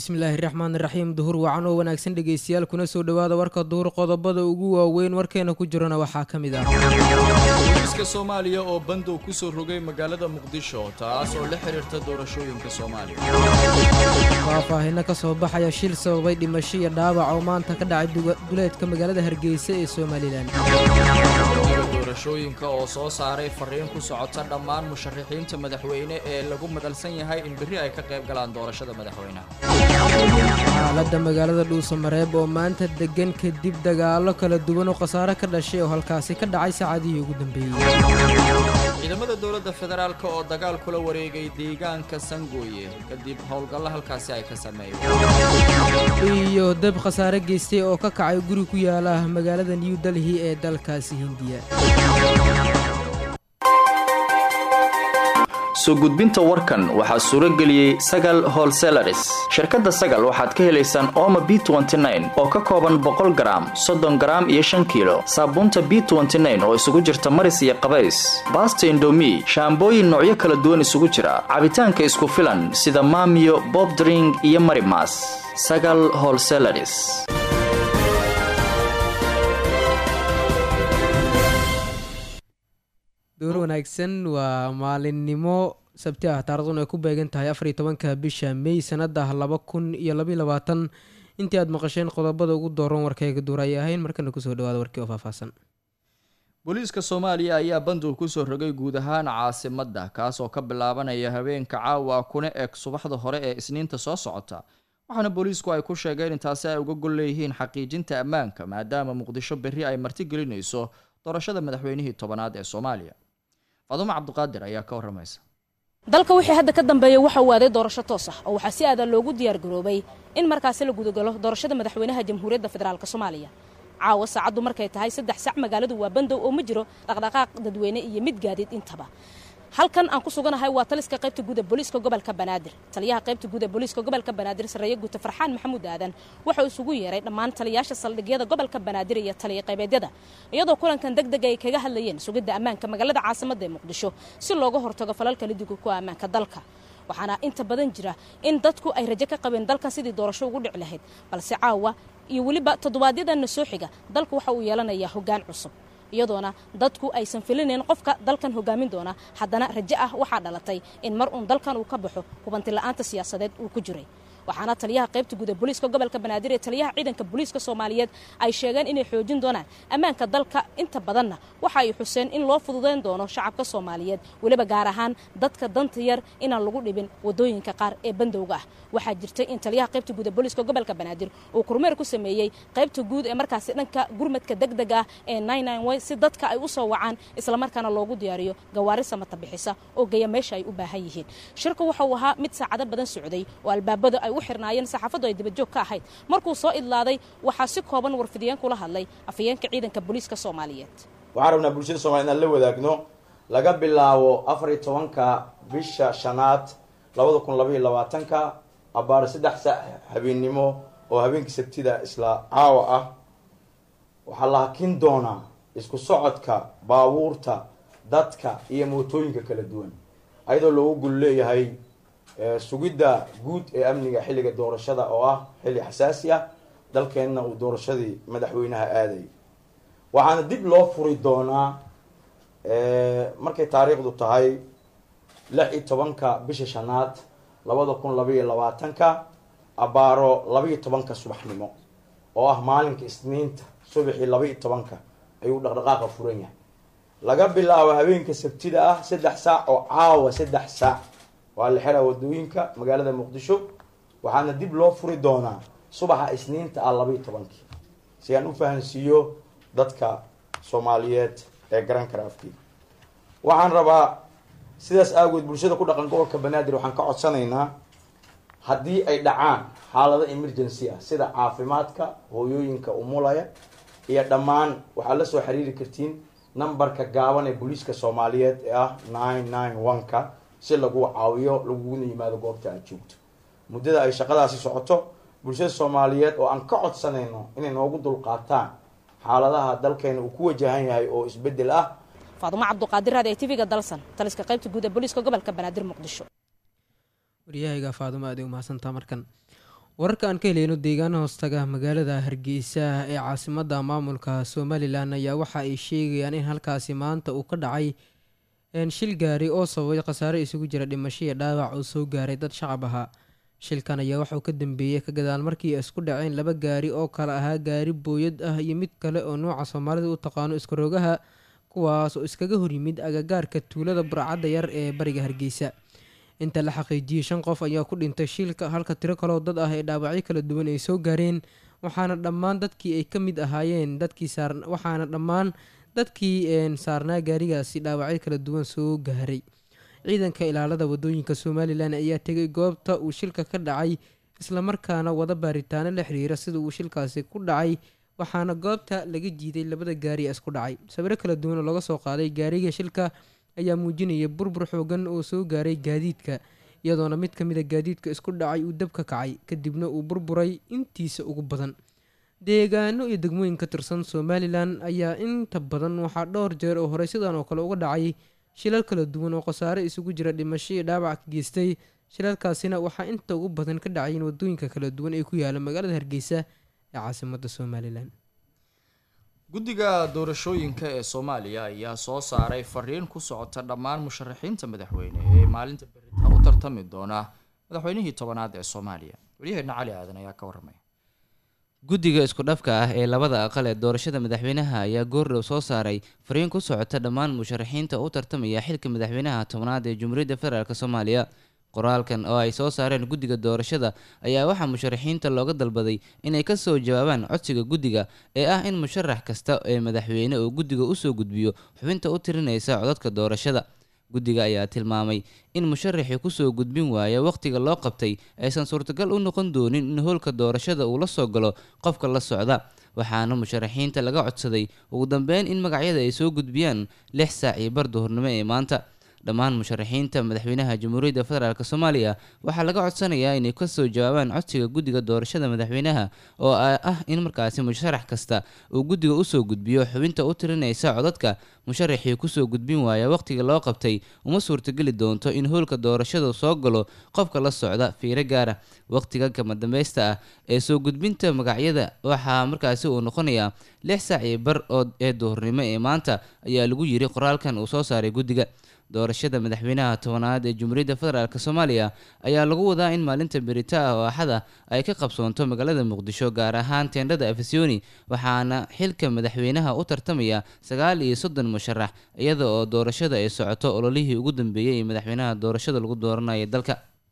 bismillaahi raxmaani raxiim duhur wacan oo wanaagsan dhegeystayaal kuna soo dhowaada warka duhur qodobada ugu waaweyn warkeena ku jirana waxaa ka mid ah booliiska soomaaliya oo bandow ku soo rogay magaalada muqdisho taas oo la xiriirta doorashooyinka soomaaliya faahfaahino ka soo baxaya shil sababay dhimasho iyo dhaawac oo maanta ka dhacay duleedka magaalada hargeysa ee somalilan doorashooyinka oo soo saaray fariin ku socota dhammaan musharaxiinta madaxweyne ee lagu madalsan yahay in berri ay ka qayb galaan doorashada madaxweynaha xaaladda magaalada dhuusamareeb oo maanta degan kadib dagaallo kala duwan oo khasaare ka dhashay oo halkaasi ka dhacay saacadihii ugu dambeeyey ciidamada dowladda federaalk oo dagaal kula wareegay deegaanka sangooye kadib howlgallo halkaasi ay ka sameeyeen iyo dab khasaare geystay oo ka kacay guri ku yaala magaalada new delhi ee dalkaasi hindiya soo gudbinta warkan waxaa suuro geliyey sagal holselaris shirkadda sagal waxaad ka helaysaan ooma b oo ka kooban boqol garaam soddon garaam iyo shan kiilo saabuunta b oo isugu jirta maris iyo qabays baasta indomi shaambooyin noocyo kala duwan isugu jira cabitaanka isku filan sida maamiyo bobdring iyo marimas sagal holselaris door wanaagsan waa maalinimo sabti ah taarikhdan ay ku beegan tahay afariyo tobanka bisha mey sanada laba kun iyo labaiy labaatan intii aad maqasheen qodobada ugu dooran warkayga duur ayay ahayn markana kusoo dhawaada warkii oo faahfaahsan booliiska soomaaliya ayaa bandow kusoo rogay guud ahaan caasimadda kaas oo ka bilaabanaya habeenka caawa kuna eg subaxda hore ee isniinta soo socota waxaana booliisku ay ku sheegeen in taasi ay uga gol leeyihiin xaqiijinta ammaanka maadaama muqdisho berri ay martigelinayso doorashada madaxweynihii tobanaad ee soomaaliya faadumo cabdiqaadir ayaa ka warramaysa dalka wixii hadda ka dambeeya waxa uu aaday doorasho toos ah oo waxaa si aadan loogu diyaargaroobay in markaasi la gudagalo doorashada madaxweynaha jamhuuriyadda federaalk soomaaliya caawa saacaddu markay tahay saddex sac magaaladu waa bandow oo ma jiro dhaqdhaqaaq dadweyne iyo mid gaadiid intaba halkan aan ku suganahay waa taliska qaybta guud ee booliiska gobolka banaadir taliyaha qaybta guud ee booliiska gobolka banaadir sarreeye guuta farxaan maxamuud aadan wuxuu isugu yeeray dhammaan taliyaasha saldhigyada gobolka banaadir iyo taliya qaybeedyada iyadoo kulankan deg deg ay kaga hadlayeen sugidda ammaanka magaalada caasimadda ee muqdisho si looga hortago falalka lidiga ku ammaanka dalka waxaana inta badan jira in dadku ay rajo ka qabeen dalkan sidii doorasho ugu dhici lahayd balse caawa iyo weliba toddobaadyadana soo xiga dalku waxa uu yeelanayaa hoggaan cusub iyadoona dadku aysan filinayn qofka dalkan hogaamin doona haddana rajo ah waxaa dhalatay in mar uun dalkan uu ka baxo hubanti la-aanta siyaasadeed uu ku jiray waxaana taliyaha qaybta guud ee booliiska gobolka banaadir ee taliyaha ciidanka booliiska soomaaliyeed ay sheegeen inay xoojin doonaan ammaanka dalka inta badanna waxa ay xuseen in loo fududayn doono shacabka soomaaliyeed weliba gaar ahaan dadka danta yar inaan lagu dhibin wadooyinka qaar ee bandowga ah waxaa jirtay in taliyaha qaybta guud ee booliiska gobolka banaadir uu kormeer ku sameeyey qaybta guud ee markaasi dhanka gurmadka degdeg ah ee si dadka ay u soo wacaan islamarkaana loogu diyaariyo gawaari samata bixisa oo geeya meesha ay u baahan yihiin shirka waxa uu ahaa mid saacado badan socday oo albaabada ay xirnaayeen saxaafaddu ay dabajoog ka ahayd markuu soo idlaaday waxaa si kooban warfidiyeen kula hadlay afhayeenka ciidanka booliiska soomaaliyeed waxaan rabnaa bulshada soomaliya inaan la wadaagno laga bilaabo afar iyo tobanka bisha shanaad labada kun labaiyo labaatanka abaaro saddex saac habeennimo oo habeenkii sabtida isla caawa ah waxaa la hakin doonaa isku socodka baabuurta dadka iyo mootooyinka kala duwan ayadoo loogu gul leeyahay sugidda guud ee amniga xilliga doorashada oo ah xilli xasaasi ah dalkeenna uu doorashadii madaxweynaha aaday waxaana dib loo furi doonaa markay taariikhdu tahay lix iyo tobanka bisha shanaad labada kun labaiyo labaatanka abaaro labaiyo tobanka subaxnimo oo ah maalinka isniinta subaxii labaiyo tobanka ayuu dhaqdhaqaaqa furan yahay laga bilaabo habeenka sabtida ah saddex saac oo caawa saddex saac waa la xiraa wadooyinka magaalada muqdisho waxaana dib loo furi doonaa subaxa isniinta ah labaiyo tobankii si aan u fahansiiyo dadka soomaaliyeed ee garan kara afkii waxaan rabaa sidaas aagood bulshada ku dhaqan gobolka banaadir waxaan ka codsanaynaa haddii ay dhacaan xaalado emergency ah sida caafimaadka hooyooyinka umulaya iyo dhammaan waxaad la soo xiriiri kartiin numberka gaaban ee booliiska soomaaliyeed ee ah nine nine one-ka si lagu caawiyo laguguna yimaado goobta aad joogto muddada ay shaqadaasi socoto bulshada soomaaliyeed oo aan ka codsanayno inay noogu dulqaataan xaaladaha dalkeena uu ku wajahan yahay oo isbedel ah faadumo cabduqaadir raad ee tv-ga dalsan taliska qaybta guud ee booliiska gobolka banaadir muqdisho waryahayga faadumo aad ay umahadsantaa markan wararka aan ka heleyno deegaana hoostaga magaalada hargeysa ee caasimada maamulka somalilan ayaa waxa ay sheegayaan in halkaasi maanta uu ka dhacay shil gaari oo sababay khasaare isugu jira dhimasho iyo dhaawac oo soo gaaray dad shacab ahaa shilkan ayaa waxauu ka dambeeyey ka gadaal markii ay isku dhaceen laba gaari oo kale ahaa gaari booyad ah iyo mid kale oo nooca soomaalida u taqaano iskaroogaha kuwaas oo iskaga horyimid agagaarka tuulada burcadda yar ee bariga hargeysa inta la xaqiijiyey shan qof ayaa ku dhintay shilka halka tiro kaloo dad ah ee dhaawacyo kala duwan ay soo gaareen waxaana dhammaan dadkii ay ka mid ahaayeen dadkii saar waxaana dhammaan dadkii saarnaa gaarigaasi dhaawacyo kala duwan soo gaaray ciidanka ilaalada wadooyinka somalilan ayaa tegay goobta uu shilka ka dhacay islamarkaana wada baaritaano la xiriira sida uu shilkaasi ku dhacay waxaana goobta laga jiiday labada gaari ee isku dhacay sawiro kala duwan oo laga soo qaaday gaariga shilka ayaa muujinaya burbur xoogan oo soo gaaray gaadiidka iyadoona mid ka mid a gaadiidka isku dhacay uu dab ka kacay kadibna uu burburay intiisa ugu badan deegaano iyo degmooyin ka tirsan somalilan ayaa inta badan waxaa dhowr jeer oo horey sidan oo kale uga dhacay shilal kala duwan oo khasaare isugu jira dhimasho iyo dhaawac ka geystay shilalkaasina waxaa inta ugu badan ka dhacayeen wadooyinka kala duwan ee ku yaala magaalada hargeysa ee caasimada somalilan guddiga doorashooyinka ee soomaaliya ayaa soo saaray fariin ku socota dhammaan musharaxiinta madaxweyne ee maalinta berita u tartami doona madaxweynihii tobanaad ee soomaaliya waryaheena cali aadan ayaa ka waramay guddiga isku dhafka ah ee labada aqal ee doorashada madaxweynaha ayaa goordhow soo saaray fariin ku socota dhammaan musharaxiinta u tartamaya xilka madaxweynaha tobnaad ee jumhuuriyadda federaalk soomaaliya qoraalkan oo ay soo saareen guddiga doorashada ayaa waxaa musharaxiinta looga dalbaday inay ka soo jawaabaan codsiga guddiga ee ah in musharax kasta ee madaxweyne uu guddiga usoo gudbiyo xubinta u tirinaysa codadka doorashada guddiga ayaa tilmaamay in musharaxii kusoo gudbin waaya wakhtiga loo qabtay aysan suurtagal u noqon doonin in howlka doorashada uu la soo galo qofka la socda waxaana musharaxiinta laga codsaday ugu dambeyn in magacyada ay soo gudbiyaan lix saac iyo bar duhurnimo ee maanta dhammaan musharaxiinta madaxweynaha jamhuuriyadda federaalk soomaaliya waxaa laga codsanayaa inay kasoo jawaabaan codsiga guddiga doorashada madaxweynaha oo ah in markaasi musharax kasta uu guddiga usoo gudbiyo xubinta u tirinaysa codadka musharaxii kusoo gudbin waaya wakhtiga loo qabtay uma suurtageli doonto in howlka doorashada soo galo qofka la socda fiiro gaara wakhtiga kama dambaysta ah ee soo gudbinta magacyada waxaa markaasi uu noqonayaa lix saac iyo bar oo ee duhurnimo ee maanta ayaa lagu yiri qoraalkan uu soo saaray guddiga doorashada madaxweynaha tobanaad ee jumhuuriyadda federaalk soomaaliya ayaa lagu wadaa in maalinta berita ah oo axada ay ka qabsoonto magaalada muqdisho gaar ahaan teendhada afisyooni waxaana xilka madaxweynaha u tartamaya sagaal iyo soddon musharax iyada oo doorashada ay socoto ololihii ugu dambeeyey ee madaxweynaha doorashada lagu dooranaya dalka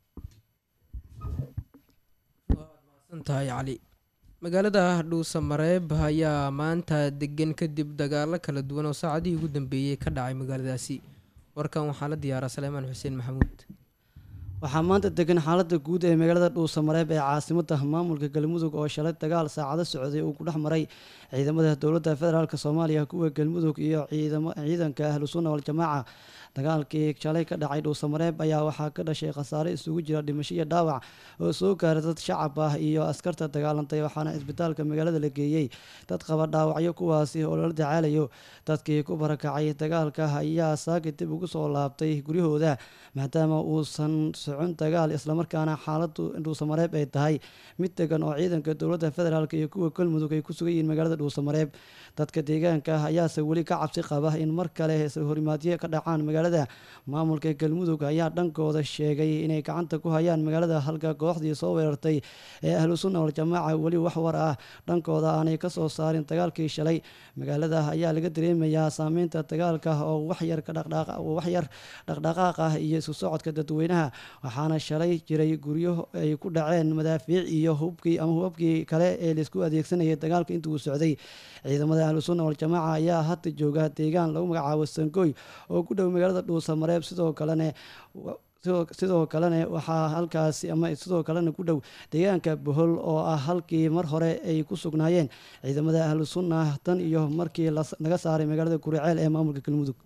tahay cali magaalada dhuusa mareeb ayaa maanta degan kadib dagaalo kala duwan oo saacadihii ugu dambeeyey ka dhacay magaaladaasi warkan waxaa la diyaaraa saleymaan xuseen maxamuud waxaa maanta degan xaalada guud ee magaalada dhuusamareeb ee caasimada maamulka galmudug oo shalay dagaal saacado socday uu ku dhex maray ciidamada dowladda federaalk soomaaliya kuwa galmudug iyo ciidanka ahlu sunna waljamaaca dagaalkii shalay ka dhacay dhuusamareeb ayaa waxaa ka dhashay khasaare isugu jira dhimasho iyo dhaawac oo soo gaaray dad shacab ah iyo askarta dagaalantay waxaana isbitaalka magaalada la geeyey dad qaba dhaawacyo kuwaasi oo lala dacaalayo dadkii ku barakacay dagaalka ayaa saaki dib ugu soo laabtay guryahooda maadaama uusan socon dagaal islamarkaana xaaladu dhuusamareeb ay tahay mid degan oo ciidanka dowladda federaalk iyo kuwa galmudug ay ku sugan yihiin magaalada dhuusamareeb dadka deegaanka ah ayaase weli ka cabsi qaba in mar kale horimaadyo ka dhacaan magaalada maamulka galmudug ayaa dhankooda sheegay inay gacanta ku hayaan magaalada halka kooxdii soo weerartay ee ahlu sunna waljamaaca weli wax war ah dhankooda aanay kasoo saarin dagaalkii shalay magaalada ayaa laga dareemayaa saameynta dagaalka oo waxyar waxyar dhaqdhaqaaq ah iyo isku socodka dadweynaha waxaana shalay jiray guryo ay ku dhaceen madaafiic iyo hubkii ama hubabkii kale ee laisku adeegsanayay dagaalka intii uu socday ciidamada ahlu sunna waljamaaca ayaa hadda jooga deegaan lagu magacaabo sangoy oo ku dhow magaalada dhuusamareeb sidoo kalena sidoo kalena waxaa halkaasi ama sidoo kalena ku dhow deegaanka bohol oo ah halkii mar hore ay ku sugnaayeen ciidamada ahlu sunna tan iyo markii laga saaray magaalada kuriceel ee maamulka galmudug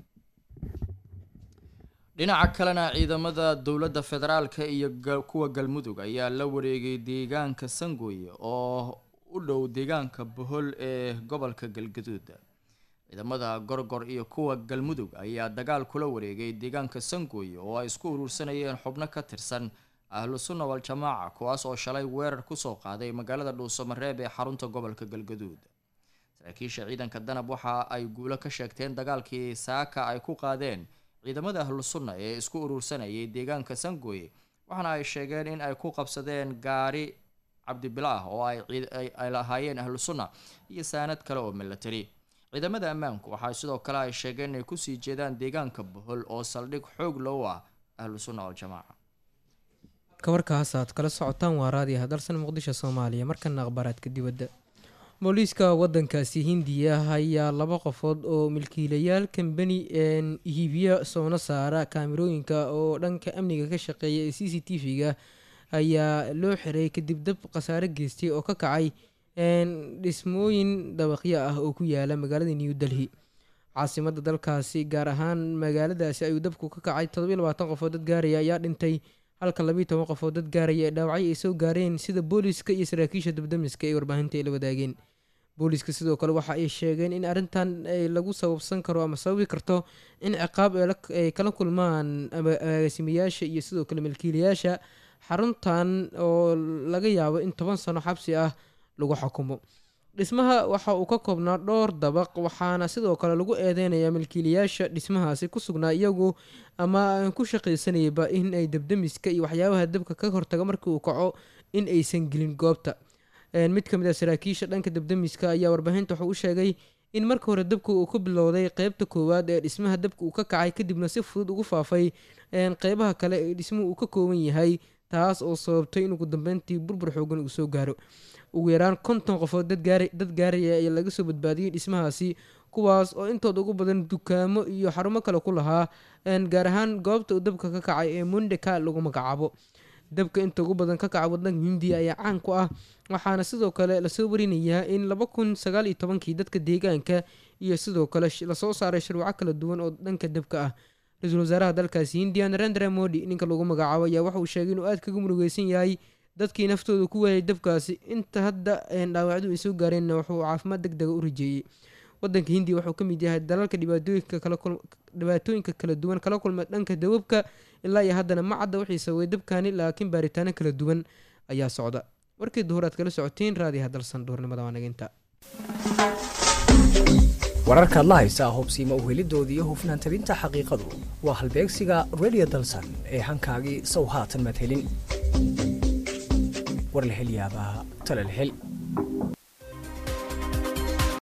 dhinaca kalena ciidamada dowladda federaalka iyo kuwa galmudug ayaa la wareegay deegaanka sangooye oo u dhow deegaanka bohol ee gobolka galgaduud ciidamada gorgor iyo kuwa galmudug ayaa dagaal kula wareegay deegaanka sangooye oo ay isku urursanayeen xubno ka tirsan ahlu sunna wal-jamaaca kuwaas oo shalay weerar kusoo qaaday magaalada dhuusamareeb ee xarunta gobolka galgaduud saraakiisha ciidanka danab waxa ay guulo ka sheegteen dagaalkii saaka ay ku qaadeen ciidamada ahlu sunna ee isku urursanayay deegaanka sangooye waxaana ay sheegeen in ay ku qabsadeen gaari cabdibilaah oo ay lahaayeen ahlu sunna iyo saanad kale oo milatari ciidamada ammaanku waxaa sidoo kale ay sheegeen inay kusii jeedaan deegaanka bohol oo saldhig xoog low ah ahlu sunna wal-jamaaca kawarkaas aad kala socotaan waa raadiyaha dalsan muqdisho soomaaliya markana akhbaaraadka dibadda booliiska wadankaasi hindiya ayaa laba qofood oo milkiilayaal kambani hiibiya soona saara kaamirooyinka oo dhanka amniga ka shaqeeya ee c c t v-ga ayaa loo xiray kadib dab khasaare geystay oo ka kacay dhismooyin dabaqyo ah oo ku yaala magaalada new delhi caasimada dalkaasi gaar ahaan magaaladaasi ayuu dabku ka kacay todobiyo labaatan qofood dad gaaraya ayaa dhintay halka labiiyo toban qofood dad gaaraya ee dhaawacyo ay soo gaareen sida booliiska iyo saraakiisha dabdamiska ee warbaahinta ay la wadaageen booliiska sidoo kale waxa ay sheegeen in arrintan lagu sababsan karo ama sababi karto in ciqaab ay kala kulmaan agaasimayaasha iyo sidoo kale milkiilayaasha xaruntan oo laga yaabo in toban sano xabsi ah lagu xukumo dhismaha waxa uu ka koobnaa dhowr dabaq waxaana sidoo kale lagu eedeynayaa milkiilayaasha dhismahaasi ku sugnaa iyagu ama ku shaqaysanayaba in ay dabdamiska iyo waxyaabaha dabka ka hortaga markii uu kaco in aysan gelin goobta mid ka mid a saraakiisha dhanka dabdamiska ayaa warbaahinta wuxuu u sheegay in marka hore dabka uu ka bilowday qeybta koowaad ee dhismaha dabka uu ka kacay kadibna si fudud ugu faafay qeybaha kale ee dhismuhu uu ka kooban yahay taas oo sababtay in ugu dambeyntii burbur xoogan uu soo gaaro ugu yaraan konton qofood dad gaaraya ayaa laga soo badbaadiyey dhismahaasi kuwaas oo intooda ugu badan dukaamo iyo xarumo kale ku lahaa gaar ahaan goobta uu dabka ka kacay ee mundeka lagu magacaabo dabka inta ugu badan ka kaca wadanka hindiya ayaa caan ku ah waxaana sidoo kale lasoo warinayaa in laba kun sagaal iyo tobankii dadka deegaanka iyo sidoo kale lasoo saaray sharwaco kala duwan oo dhanka dabka ah ra-iisul wasaaraha dalkaasi hindiya narendra modi ninka lagu magacaabo ayaa waxa uu sheegay inuu aad kaga murugeysan yahay dadkii naftooda ku waayay dabkaasi inta hadda dhaawacdu ay soo gaareenna wuxuu caafimaad deg dega u rajeeyey wadanka hindiya wuxuu ka mid yahay dalalka dhibaatooyinka kala duwan kala kulma dhanka dawabka ilaa iyo haddana ma cadda wixii sababay dabkani laakiin baaritaano kala duwan ayaa socda warkii duhur aad kala socotiin raadiyaha dalsan duhurnimada waa naginta wararkaad la haysaa hubsiima uhelidooda iyo hufnaan tabinta xaqiiqadu waa halbeegsiga radio dalsan ee hankaagii sow haatan madhelin war la hel yaabaa tala la hel